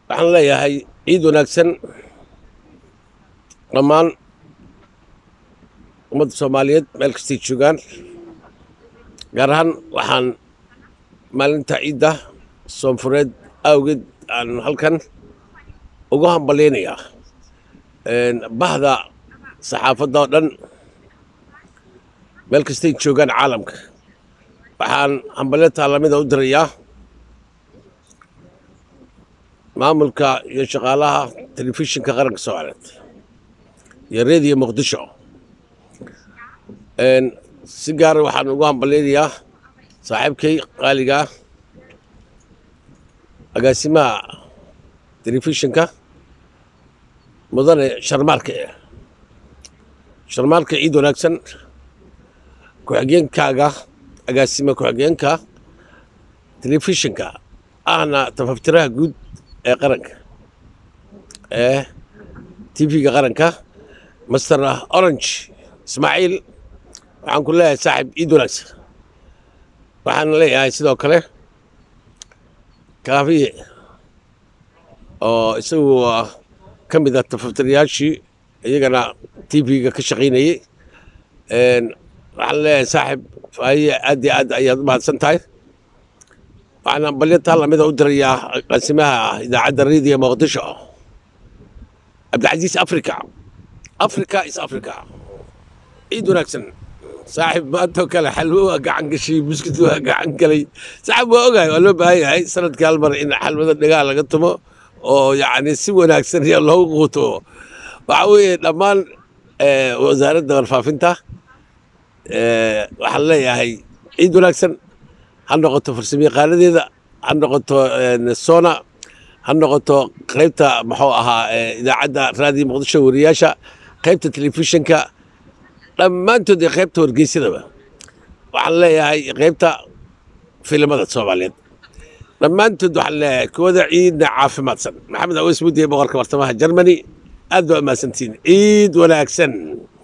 waxaan leeyahay ciid wanaagsan dhammaan ummadda soomaaliyeed meel kastay joogaan gaar ahaan waxaan maalinta ciidda soonfureed awgeed aan halkan ugu hambalyaynayaa bahda saxaafadda oo dhan meel kastay joogaan caalamka waxaan hambalyo taalamida u dirayaa maamulka iyo shaqaalaha telefishinka qaranka soomaaliyeed iyo reediyo muqdisho si gaara waxaan ugu hambalyaynayaa saaxiibkay qaaligaa agaasimaha telefishinka mudane sharmaarka sharmaarka ciid wanaagsan ku-xigeenkaaga agaasima ku-xigeenka telefishinka ahna tafaftiraha guud ee qaranka ee tv-ga qaranka master orange ismaaciil waxaan ku leeyahay saaxib ciid wanaagsan waxaan leeyahay sidoo kale kaafiye oo isagu ka mid ah tafaftirayaashii iyagana tv-ga ka shaqaynayey waxaan leeyahay saaxib faahiye aad iyo aad ayaad u mahadsan tahay waxaan hambalyo taa lamida u dirayaa qaasimaha idaacadda reediyo muqdisho cabdicasiis africa africa is africa ciid wanaagsan saaxib maantoo kale xalwo waa gacan gashay buskut waa gacan galay saaxib waa ogahay waa loo baahan yahay sanadkii hal mar in xalwada dhegaha laga tumo oo yacni si wanaagsan loogu quuto waxa weeye dhammaan wasaaradda warfaafinta waxaan leeyahay ciid wanaagsan ha noqoto farsamayaqaanadeeda ha noqoto sona ha noqoto qaybta muxuu ahaa idaacadda raadiyo muqdisho wariyaasha qaybta telefishinka dhammaantood iyo qaybta wargeysadaba waxaan leeyahay qaybta filimada soomaaliyeed dhammaantood waxaan leeyahay kuwada ciidna caafimaadsan maxamed aweys mudiye boqorka bartamaha germany aad baa umahadsantihiin ciid wanaagsan